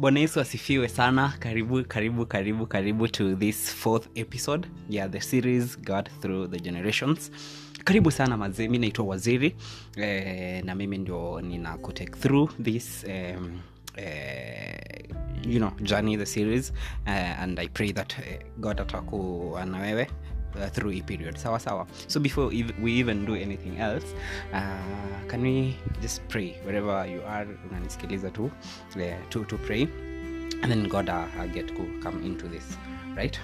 bwana yesu asifiwe sana karibu karibu karibu karibu to this fourth episode yeah the series god through the generations karibu sana mazee mi naitwa waziri eh, na mimi ndio nina kutake through this um, eh, you know journey the series uh, and i pray that uh, god atakuwa na wewe uh, through a period sawa sawa so before ev- we even do anything else uh, can we just pray wherever you are unanisikiliza tu uh, to, to pray and then god uh, uh, get to come into this right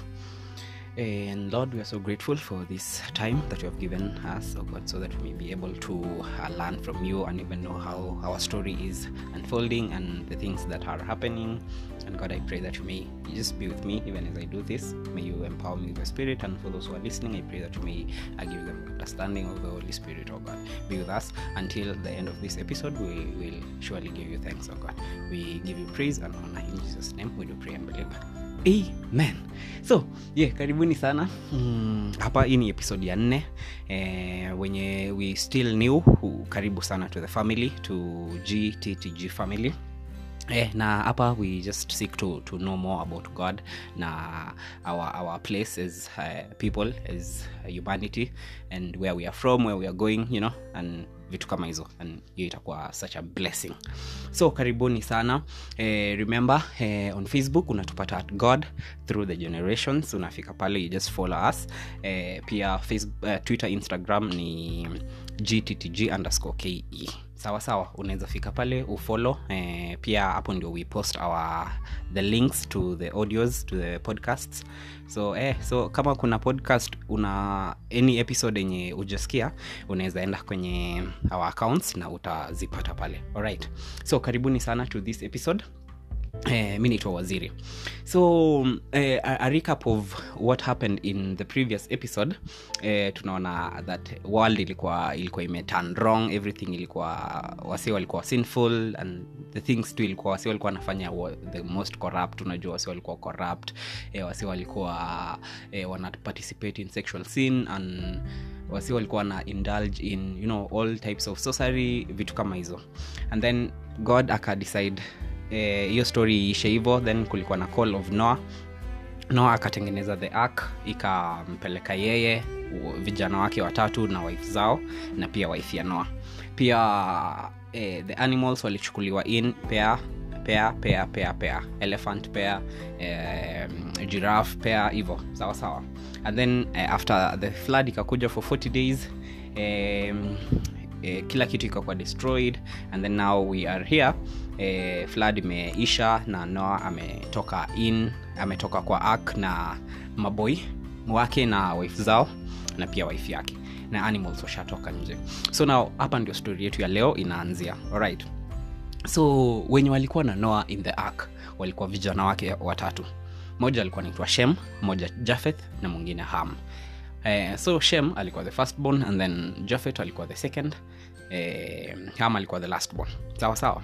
and Lord, we are so grateful for this time that you have given us, oh God, so that we may be able to uh, learn from you and even know how our story is unfolding and the things that are happening. And God, I pray that you may just be with me even as I do this. May you empower me with the Spirit. And for those who are listening, I pray that you may uh, give them understanding of the Holy Spirit, oh God. Be with us until the end of this episode. We will surely give you thanks, oh God. We give you praise and honor. In Jesus' name, we do pray and believe. amen so yeah karibuni sana mm, hapa hii ni episode ya nne eh, wenye we still new hu- karibu sana to the family to gttg family Eh, na hapa we just seek to, to know more about god na our, our place as uh, people as humanity and where we are from where we are going you know and vitu kama hizo and hiyo itakuwa such a blessing so karibuni sana eh, remember eh, on facebook unatupata at god through the generations unafika pale you just follow us eh, pia Facebook, uh, twitter instagram ni gttg underscore ke sawa sawa unaweza fika pale ufollow eh, pia hapo ndio we post our the links to the audios to the podcasts so eh, so kama kuna podcast una any episode yenye ujasikia unaweza enda kwenye our accounts na utazipata pale alright so karibuni sana to this episode Eh, mi naitwa waziri so eh, a, a recap of what happened in the previous episode eh, tunaona that world ilikuwa ilikuwa imeturn wrong everything ilikuwa wasi walikuwa sinful and the things tu ilikuwa wasi walikuwa wanafanya wa, the most corrupt unajua wasi walikuwa corrupt eh, wasi walikuwa eh, wana participate in sexual sin and wasi walikuwa wana indulge in you know all types of sorcery vitu kama hizo and then god akadecide eh, hiyo story iishe hivyo then kulikuwa na call of noah noah akatengeneza the ark ikampeleka yeye u- vijana wake watatu na wife zao na pia wife ya noah pia eh, the animals walichukuliwa in pair pair pair pair pair elephant pair eh, giraffe pair hivo sawa sawa and then eh, after the flood ikakuja for 40 days eh, eh, kila kitu ikakuwa destroyed and then now we are here eh, flood imeisha na noa ametoka in ametoka kwa ark na maboy wake na wife zao na pia wife yake na animals washatoka nje so now hapa ndio story yetu ya leo inaanzia alright so wenye walikuwa na noa in the ark walikuwa vijana wake watatu moja alikuwa naitwa shem moja jafeth na mwingine ham eh, so shem alikuwa the first born and then jafeth alikuwa the second eh, ham alikuwa the last born sawa sawa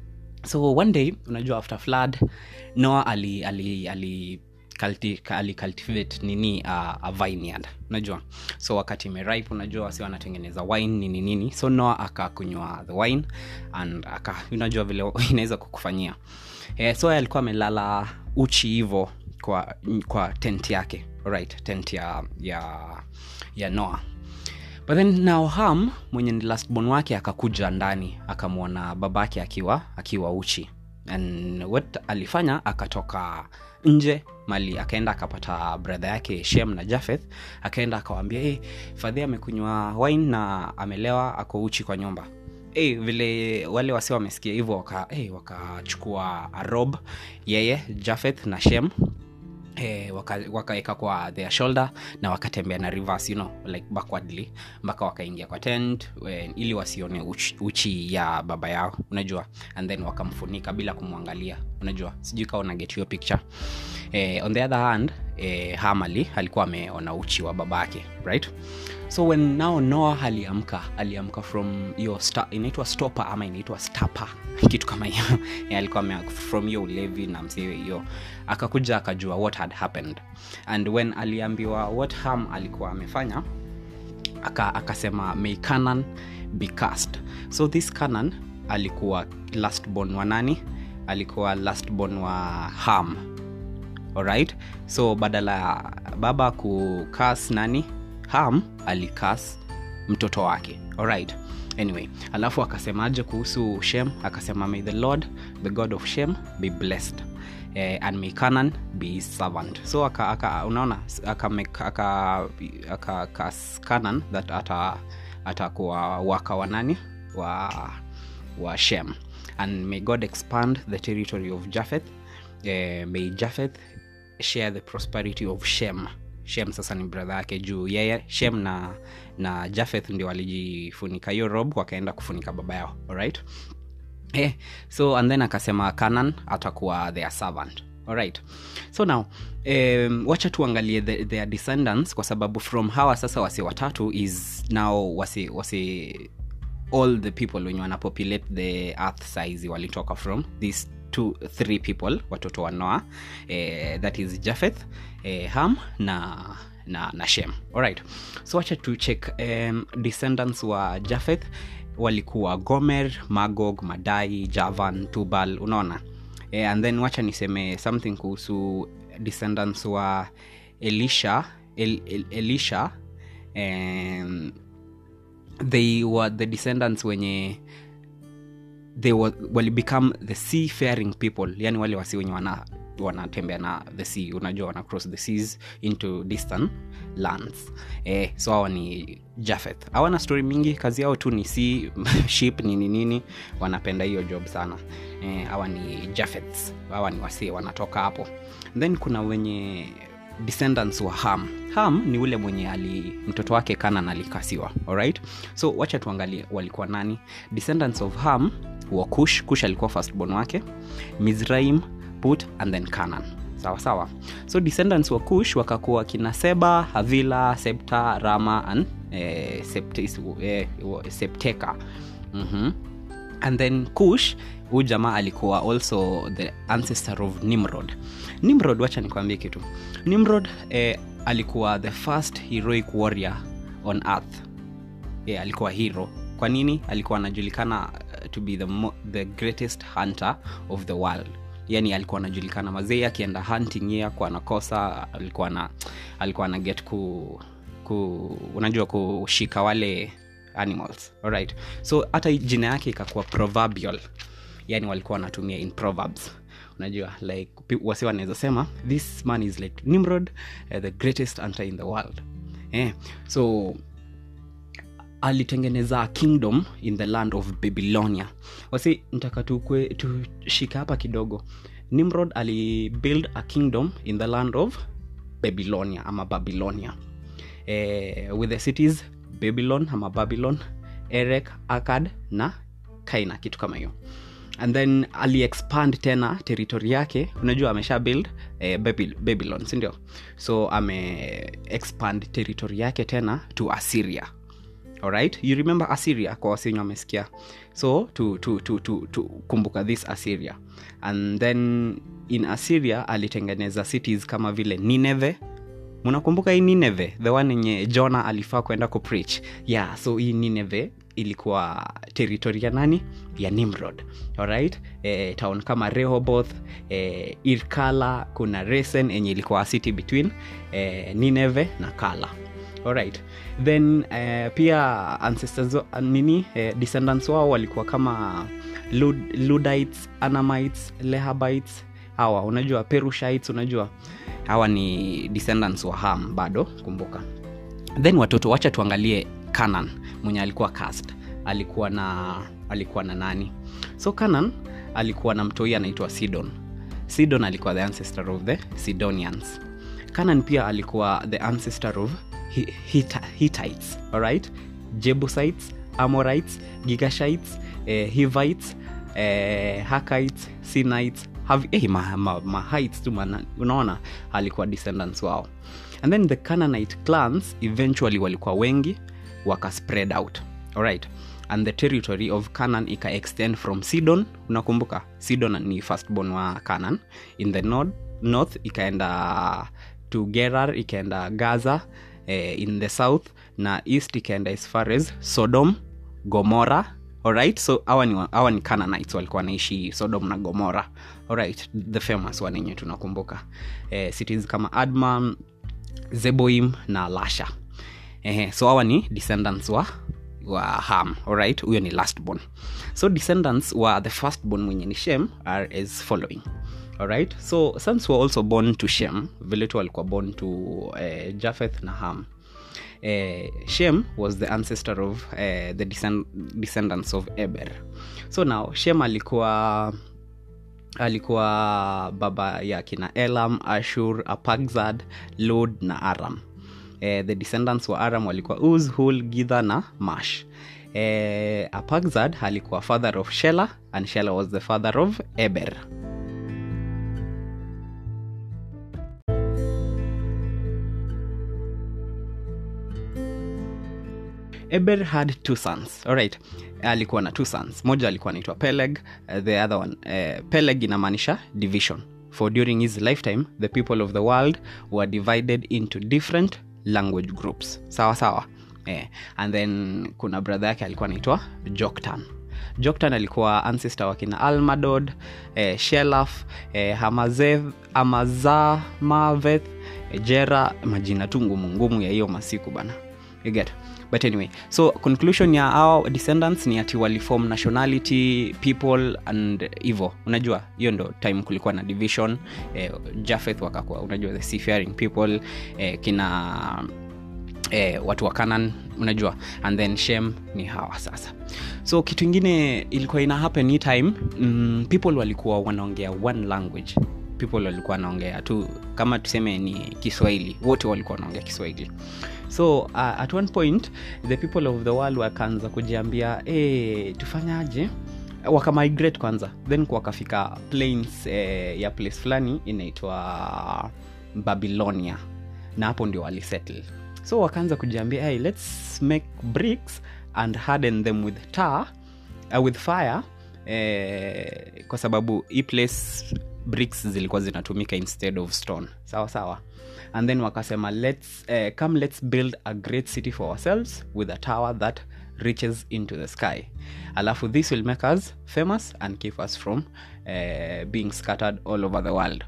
so one day unajua after flood noah ali ali ali culti- ali cultivate nini uh, a vineyard unajua so wakati imeripe unajua wasi wanatengeneza wine nini nini so noah akakunywa the wine and aka unajua vile inaweza kukufanyia eh, so yeye alikuwa amelala uchi hivo kwa kwa tent yake right tent ya ya ya noah but then now ham mwenye ni lastborn wake akakuja ndani akamwona babake akiwa akiwa uchi and what alifanya akatoka nje mali akaenda akapata brother yake shem na jafeth akaenda akawambia hey, fadhi amekunywa wine na amelewa ako uchi kwa nyumba hey, vile wale wasi wamesikia hivyo waka, hey, wakachukua rob yeye jafeth na shem eh, waka- wakaweka kwa their shoulder na wakatembea na reverse, you know, like backwardly mpaka wakaingia kwa tent eh, ili wasione uchi, uchi ya baba yao unajua and then wakamfunika bila kumwangalia unajua sijui kawa una get your picture eh, on the other hand eh, hamali alikuwa ameona uchi wa babake right so when now noah aliamka aliamka from hiyo sta- inaitwa stopa ama inaitwa stapa kitu kama hiyo yeah, alikuwa ame- from hiyo ulevi na msee hiyo akakuja akajua what had happened and when aliambiwa what ham alikuwa amefanya aka, akasema may canan be cast so this canan alikuwa lastborn wa nani alikuwa lastborn wa ham alright so badala ya baba kukas nani ham alikas mtoto wake alright anyway alafu akasemaje kuhusu shem akasema may the lord the god of shem be blessed eh, and may canan be his servant so aka, aka, unaona akakas aka, aka, aka canan that ata atakuwa waka wa nani wa wa shem and may god expand the territory of japheth eh, may japheth share the prosperity of shem shem sasa ni bradha yake juu yeye shem na na japheth ndio walijifunika hiyo rob wakaenda kufunika baba yao alright eh, so and then akasema canan atakuwa their servant alright so now um, wacha tuangalie the, their descendants kwa sababu from hawa sasa wasi watatu is now wasi wasi all the people wenye wanapopulate the earth size walitoka from these two three people watoto wa noa eh, that is japheth eh, ham na na, na shem alright so wacha tu check um, descendants wa japheth walikuwa gomer magog madai javan tubal unaona eh, and then wacha niseme something kuhusu descendants wa elisha El, El, elisha um, they were the descendants wenye they were, wali become the sea faring people yani wale wasi wenye wana wanatembea na the sea unajua wana cross the seas into distant lands eh, so hawa ni japheth hawana story mingi kazi yao tu ni sea ship nini nini wanapenda hiyo job sana hawa eh, ni japheths hawa ni wasie wanatoka hapo then kuna wenye descendants wa ham ham ni ule mwenye ali mtoto wake kanan alikasiwa alright so wacha tuangalie walikuwa nani descendants of ham wa kush kush alikuwa firstborn wake mizraim put and then canan sawa sawa so descendants wa kush wakakuwa kina seba havila septa rama and eh, septis, eh, septeka mm-hmm. and then kush huu jamaa alikuwa also the ancestor of nimrod nimrod wacha nikwambie kitu nimrod eh, alikuwa the first heroic warrior on earth yeah, alikuwa hero kwa nini alikuwa anajulikana uh, to be the, mo- the greatest hunter of the world yani alikuwa anajulikana mazee akienda hunting ye akuwa anakosa alikuwa na alikuwa ana get ku, ku unajua kushika wale animals alright so hata jina yake ikakuwa proverbial yani walikuwa wanatumia in proverbs unajua like wasi wanaweza sema this man is like nimrod uh, the greatest hunter in the world eh, so alitengeneza kingdom in the land of babylonia wasi ntaka tukwe tushika hapa kidogo nimrod alibuild a kingdom in the land of babylonia ama babylonia eh, with the cities babylon ama babylon erek akad na kaina kitu kama hiyo and then aliexpand tena territory yake unajua amesha build eh, Babyl- babylon sindio so ame expand territory yake tena to assyria alright you remember assyria kwa wasenye wamesikia so to, to, to, to, to kumbuka this assyria and then in assyria alitengeneza cities kama vile nineve mnakumbuka hii nineve the one yenye jona alifaa kwenda kupreach yeah so hii nineve ilikuwa territory ya nani ya nimrod alright e, town kama rehoboth e, irkala kuna resen enye ilikuwa city between e, nineve na kala alright then uh, pia ancestors wa- nini eh, descendants wao walikuwa kama Lud, ludites anamites lehabites hawa unajua perushites unajua hawa ni descendants wa ham bado kumbuka then watoto wacha tuangalie canan mwenye alikuwa cast alikuwa na alikuwa na nani so canan alikuwa na mtoi anaitwa sidon sidon alikuwa the ancestor of the sidonians canan pia alikuwa the ancestor of Hi- Hita- hittites alright jebusites amorites gigashites eh, hivites eh, hakites sinites Hav- eh, ma, ma, ma heights tu mana- unaona alikuwa descendants wao and then the cananite clans eventually walikuwa wengi waka spread out alright and the territory of canan ika extend from sidon unakumbuka sidon ni firstborn wa canan in the north, north ikaenda to gerar ikaenda gaza eh, in the south na east ikaenda as far as sodom gomora alright so hawa ni, hawa ni Canaanites walikuwa wanaishi sodom na gomora alright the famous one yenye tunakumbuka eh, cities kama adma zeboim na lasha eh, so hawa ni descendants wa wa ham alright huyo ni last born so descendants wa the first born mwenye ni shem are as following alright so sons were also born to shem vile tu walikuwa born to uh, japheth na ham uh, shem was the ancestor of uh, the descend descendants of eber so now shem alikuwa alikuwa baba ya kina elam ashur apagzad lod na aram eh, the descendants wa aram walikuwa uz hul githa na mash eh, apagzad alikuwa father of shela and shela was the father of eber eber had two sons alright alikuwa na two sons moja alikuwa anaitwa peleg uh, the other one uh, peleg inamaanisha division for during his lifetime the people of the world were divided into different language groups sawa sawa eh, and then kuna brother yake alikuwa anaitwa joktan joktan alikuwa ancestor wakina almadod eh, shelaf eh, hamazeth amazamaveth eh, jera majina tu ngumu ngumu ya hiyo masiku bana you get but anyway so conclusion ya our descendants ni ati waliform nationality people and hivo unajua hiyo ndo time kulikuwa na division eh, jafeth wakakuwa unajua the seafaring people eh, kina eh, watu wa kanan unajua and then shem ni hawa sasa so kitu ingine ilikuwa ina happen hii time mm, people walikuwa wanaongea one language people walikuwa wanaongea tu kama tuseme ni kiswahili wote walikuwa wanaongea kiswahili so uh, at one point the people of the world wakaanza kujiambia hey, tufanyaje wakamigrate kwanza then wakafika plains eh, ya place fulani inaitwa babylonia na hapo ndio walisettle so wakaanza kujiambia hey, let's make bricks and harden them with tar uh, with fire eh, kwa sababu hii place bricks zilikuwa zinatumika instead of stone sawa sawa and then wakasema let's, uh, come let's build a great city for ourselves with a tower that reaches into the sky alafu this will make us famous and keep us from uh, being scattered all over the world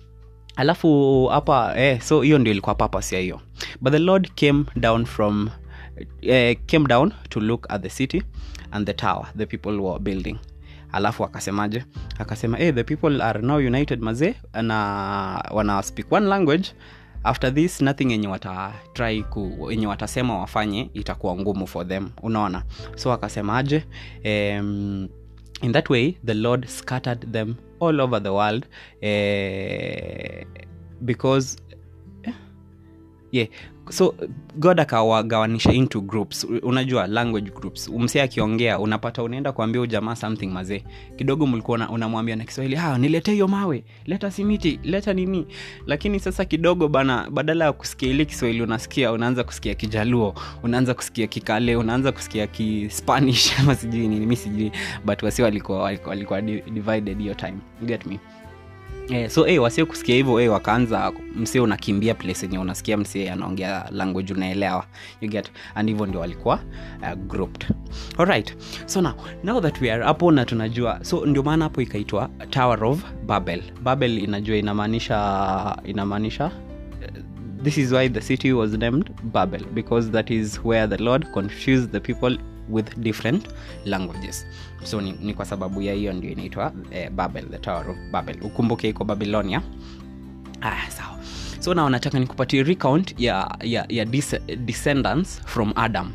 alafu hapa eh, so hiyo ndio ilikuwa purpose ya hiyo but the lord came down from eh, came down to look at the city and the tower the people were building alafu akasemaje akasema hey, the people are now united mazee na wana speak one language after this nothing yenye watatry ku yenye watasema wafanye itakuwa ngumu for them unaona so akasemaje um, in that way the lord scattered them all over the world eh, because yeah so god akawagawanisha into groups unajua language groups msee akiongea unapata unaenda kuambia ujamaa something mazee kidogo mlikuwa unamwambia na kiswahili ah, nilete hiyo mawe leta simiti leta nini lakini sasa kidogo bana badala ya kusikia ile kiswahili unasikia unaanza kusikia kijaluo unaanza kusikia kikale unaanza kusikia kispanish ama sijui nini mi sijui but wasi walikuwa walikuwa, walikuwa divided hiyo time you get me Eh, so hey, wasio kusikia hivyo hey, wakaanza msee unakimbia place yenye unasikia msee anaongea language unaelewa you get and hivyo ndio walikuwa uh, grouped alright so now now that we are hapo na tunajua so ndio maana hapo ikaitwa tower of babel babel inajua inamaanisha inamaanisha this is why the city was named babel because that is where the lord confused the people with different languages so ni, ni kwa sababu ya hiyo ndio inaitwa eh, babel the tower of babel ukumbuke iko babylonia ah, sawa so na nataka nikupatie recount ya, ya, ya dis- descendants from adam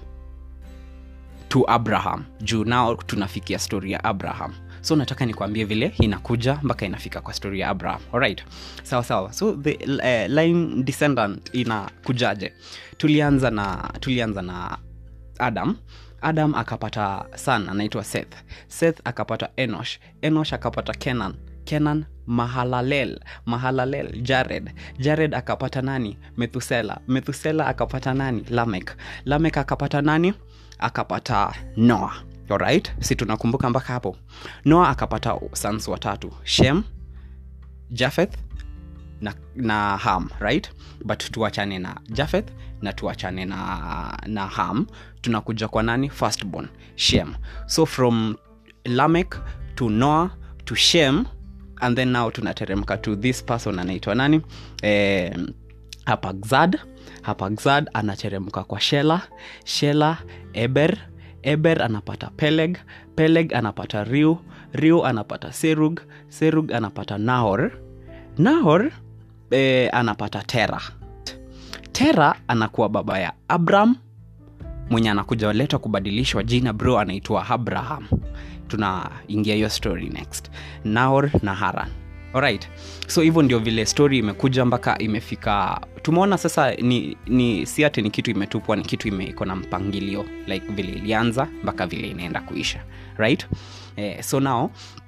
to abraham juu nao tunafikia story ya abraham so nataka nikwambie vile inakuja mpaka inafika kwa story ya abraham alright sawa sawa so the uh, line descendant inakujaje tulianza na tulianza na adam adam akapata son anaitwa seth seth akapata enosh enosh akapata kenan kenan mahalalel mahalalel jared jared akapata nani methusela methusela akapata nani lamek lamek akapata nani akapata noa alright si tunakumbuka mpaka hapo noa akapata sons watatu shem jafeth na, na ham right but tuachane na jafeth na tuachane na, na ham tunakuja kwa nani firstborn shem so from lamek to noah to shem and then now tunateremka to this person anaitwa nani eh, hapagzad hapagzad anateremka kwa shela shela eber eber anapata peleg peleg anapata riu riu anapata serug serug anapata nahor nahor eh, anapata tera tera anakuwa baba ya abram mwenye anakuja leta kubadilishwa jina bro anaitwa abraham tunaingia hiyo story next naor na haran alright so hivyo ndio vile story imekuja mpaka imefika tumeona sasa ni, ni si ati ni kitu imetupwa ni kitu ime- iko na mpangilio like vile ilianza mpaka vile inaenda kuisha right eh, so now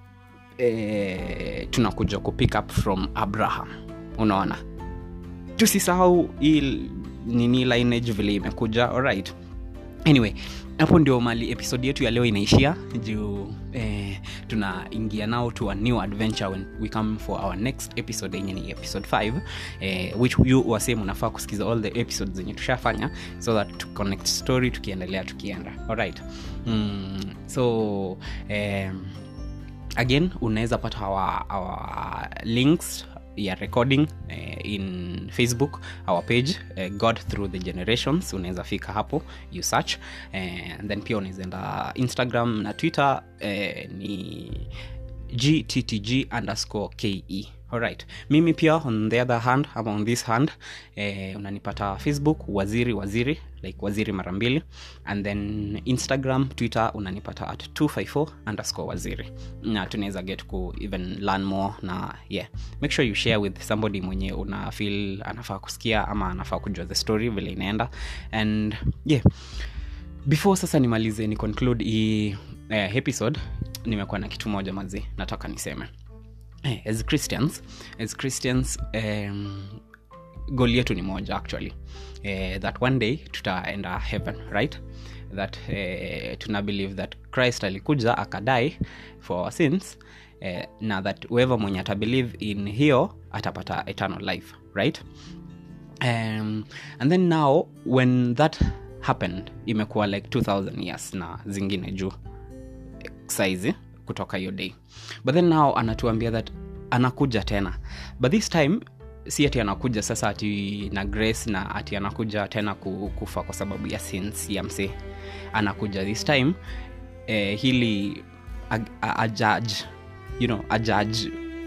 eh, tunakuja kupick up from abraham unaona tusisahau hii nini lineage vile imekuja alright anyway hapo ndio mali episode yetu ya leo inaishia juu eh, tunaingia nao to a new adventure when we come for our next episode yenye ni episode 5 eh, which you wasem unafaa kusikiza all the episodes zenye tushafanya so that to connect story tukiendelea tukienda alright mm, so um, again unaweza pata our, our links ya recording eh, in facebook our page eh, god through the generations unaweza fika hapo you search eh, and then pia unaweza enda instagram na twitter eh, ni gttg underscore ke alright mimi pia on the other hand ama on this hand eh, unanipata facebook waziri waziri like waziri mara mbili and then instagram twitter unanipata at 254 underscore waziri na tunaweza get ku even learn more na yeah make sure you share with somebody mwenye una feel anafaa kusikia ama anafaa kujua the story vile inaenda and yeah before sasa nimalize ni conclude hii eh, episode nimekuwa na kitu moja mazi nataka niseme eh, as christians as christians um, goal yetu ni moja actually eh, that one day tutaenda heaven right that eh, tuna believe that christ alikuja akadai for our sins eh, na that whoever mwenye atabelieve in hiyo atapata eternal life right um, and then now when that happened imekuwa like 2000 years na zingine juu saizi kutoka hiyo day but then now anatuambia that anakuja tena but this time si ati anakuja sasa ati na grace na ati anakuja tena ku- kufa kwa sababu ya sins ya msee anakuja this time eh, hili ajudge you know ajudge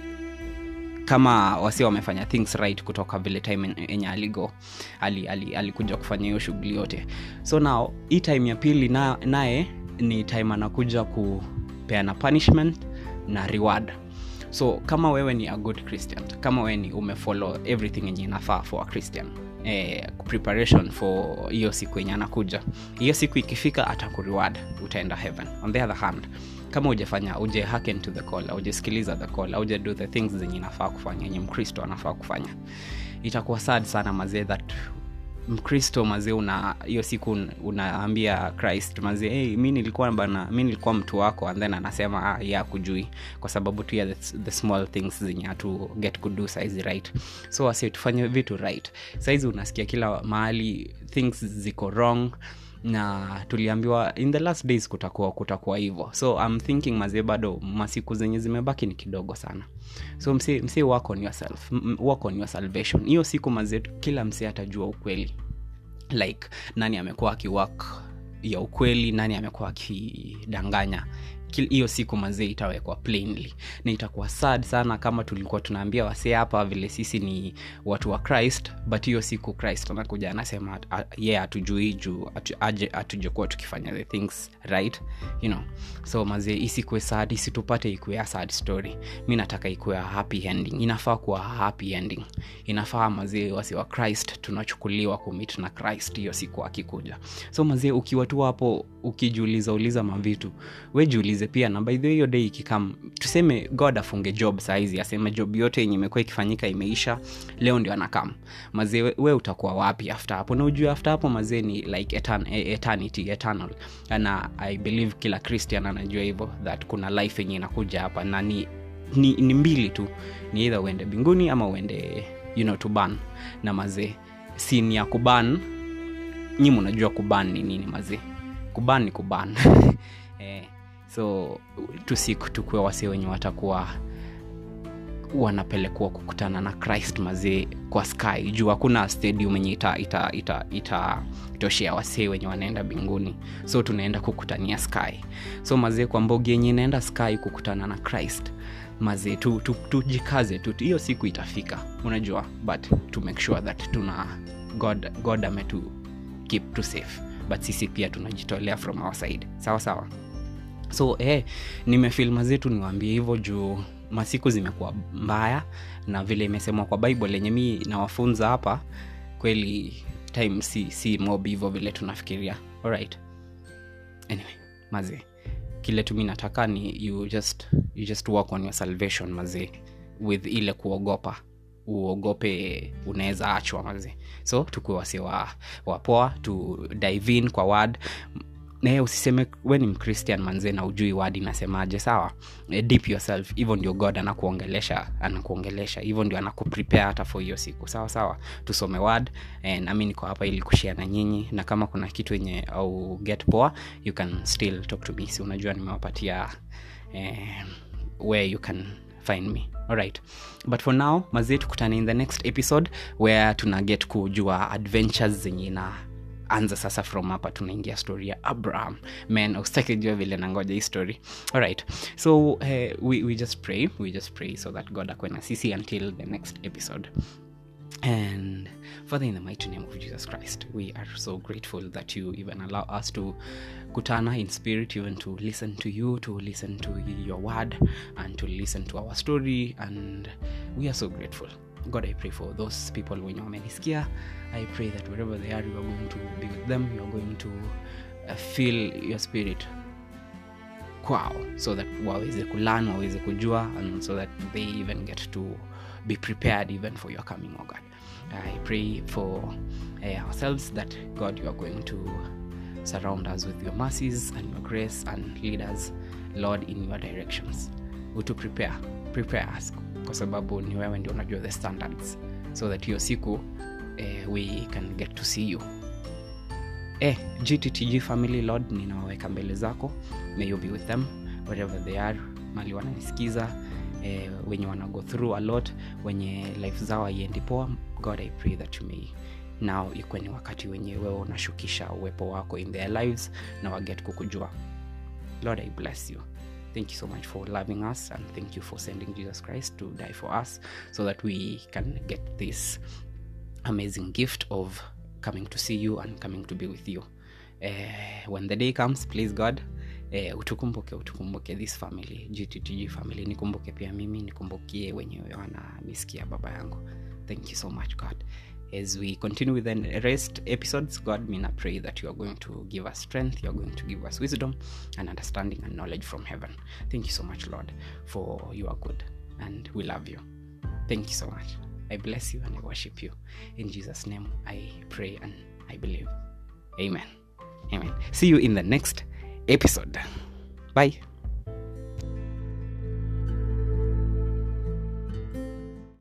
kama wasi wamefanya things right kutoka vile time en- enye aligo alikuja ali, ali kufanya hiyo shughuli yote so now hii time ya pili na- naye ni time anakuja kupeana punishment na reward so kama wewe ni a good christian kama wewe ni umefollow everything yenye inafaa for a christian eh, preparation for hiyo siku yenye anakuja hiyo siku ikifika atakureward utaenda heaven on the other hand kama ujafanya uje haken to the call aujasikiliza the call auja do the things zenye inafaa kufanya yenye mkristo anafaa kufanya itakuwa sad sana mazee that mkristo mazee una hiyo siku un- unaambia christ mazee hey, mi nilikuwa bana mi nilikuwa mtu wako and then anasema ah, ya kujui kwa sababu tu ya the, the small things zenye hatu get kudu saizi right so wasi tufanye vitu right saizi unasikia kila mahali things ziko wrong na tuliambiwa in the last days kutakuwa kutakuwa hivyo so I'm thinking mazee bado masiku zenye zimebaki ni kidogo sana so msi, msi work on yourself M- m- work on your salvation hiyo siku mazee kila msi atajua ukweli like nani amekuwa akiwak ya ukweli nani amekuwa akidanganya Kil- hiyo siku mazee itawekwa plainly na itakuwa sad sana kama tulikuwa tunaambia wasee hapa vile sisi ni watu wa christ but hiyo siku christ anakuja anasema ye yeah, hatujui juu atu- aje hatujakuwa tukifanya the things right you know so mazee isikue sad isitupate ikuwe a sad story mi nataka ikuwe a happy ending inafaa kuwa a happy ending inafaa mazee wasi wa christ tunachukuliwa kumit na christ hiyo siku akikuja so mazee ukiwa tu hapo ukijiuliza uliza mavitu we jiulize pia na by the way hiyo day ikikam tuseme god afunge job saizi aseme job yote yenye imekuwa ikifanyika imeisha leo ndio anakam mazee we, we utakuwa wapi after hapo na ujue after hapo mazee ni like etern, e- eternity eternal na i believe kila christian anajua hivyo that kuna life yenye inakuja hapa na ni, ni, ni mbili tu ni either uende mbinguni ama uende you know to ban na mazee sin ya kuban nyi mnajua kuban ni nini mazee kuban ni kuban eh, so tusiku tukue wasi wenye watakuwa wanapelekwa kukutana na christ mazee kwa sky juu hakuna stadium yenye ita, ita, ita, ita toshea wasee wenye wanaenda binguni so tunaenda kukutania sky so mazee kwa mbogi yenye inaenda sky kukutana na christ mazee tujikaze tu, tu, tu hiyo siku itafika unajua but to make sure that tuna god, god ametu keep to safe but sisi pia tunajitolea from our side sawa sawa so eh, nimefil mazetu niwaambie hivyo juu masiku zimekuwa mbaya na vile imesemwa kwa bible lenye mi nawafunza hapa kweli time si, si mob hivyo vile tunafikiria alright anyway mazee kile tu mi nataka ni you just, you just work on your salvation mazee with ile kuogopa uogope unaweza achwa mazee so tukuwe wasi wa, wapoa tu dive in kwa word naye usiseme we ni mchristian manzee na ujui wadi nasemaje sawa e, deep yourself hivyo ndio god anakuongelesha anakuongelesha hivyo ndio anakuprepare hata for hiyo siku sawa sawa tusome word e, nami niko hapa ili kushia na nyinyi na kama kuna kitu yenye au get poa you can still talk to me si unajua nimewapatia eh, where you can find me alright but for now mazee tukutane in the next episode where tuna get kujua adventures zenye na anza sasa from hapa tunaingia story ya abraham man ustakijua vile nangoja hii story alright so uh, we, we just pray we just pray so that god akwe na sisi until the next episode and father in the mighty name of jesus christ we are so grateful that you even allow us to kutana in spirit even to listen to you to listen to your word and to listen to our story and we are so grateful god i pray for those people wenye wamenisikia i pray that wherever they are you are going to be with them you are going to uh, feel your spirit kwao so that waweze kulan waweze kujua and so that they even get to be prepared even for your coming oh god i pray for uh, ourselves that god you are going to surround us with your mercies and your grace and lead us lord in your directions to prepare prepare us kwa sababu ni wewe ndio unajua the standards so that hiyo siku eh, we can get to see you eh, gttg family lord ninawaweka mbele zako may you be with them wherever they are mali wananisikiza eh, wenye wana go through a lot wenye life zao haiendi poa god i pray that you may now ikuwe ni wakati wenye wewe unashukisha uwepo wako in their lives na waget kukujua lord i bless you thank you so much for loving us and thank you for sending jesus christ to die for us so that we can get this amazing gift of coming to see you and coming to be with you uh, when the day comes please god uh, utukumbuke utukumbuke this family gttg family nikumbuke pia mimi nikumbukie wenyewe wananisikia baba yangu thank you so much god as we continue with the rest episodes god mina pray that you are going to give us strength you are going to give us wisdom and understanding and knowledge from heaven thank you so much lord for you are good and we love you thank you so much i bless you and i worship you in jesus name i pray and i believe amen amen see you in the next episode bye